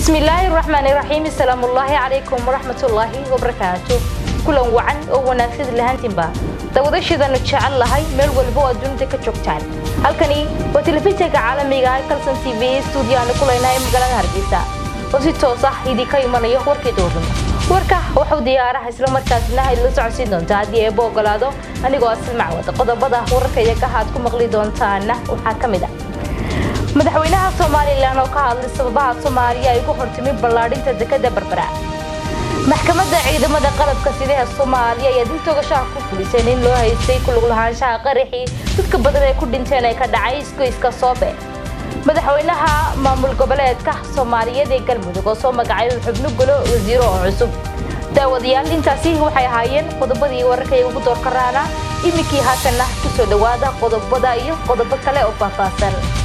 bismillaahi raxmaani raxiim asalaamullaahi calaykum waraxmatullaahi wabarakaatu kulan wacan oo wanaagsan lahaantiinba dawadashiidanu jecel lahay meel walba oo adduunida ka joogtaan halkani waa telefishinka caalamiga ah kalson t v stuudiyaanu kulaynahay magaalada hargeysa oo si toos ah idinka imanayo warkii doornimo warka waxuu diyaaraha islamarkaasna idla socodsiin doontaa haddii eeba ogolaado anigoo asil macwad qodobada wararka iyaga aad ku maqli doontaana waxaa ka mid ah madaxweynaha somalilan oo ka hadlay sababaha soomaaliya ay ugu hortimi ballaadhinta dekada berbera maxkamadda ciidamada qalabka sidaha soomaaliya ayaa dib toogashaha ku fuliseen in loo haystay kulug lahaanshaha qaraxii dadka badan ay ku dhinteen ee ka dhacay isgoyska soobe madaxweynaha maamul goboleedka soomaaliyeed ee galmudug oo soo magacay xubno golo wasiiro oo cusub daawadayaal intaasi waxay ahaayeen qodobadii wararkay ugu doorka raana iminkii haatanna ku soo dhowaada qodobada iyo qodobo kale oo faahfaahsan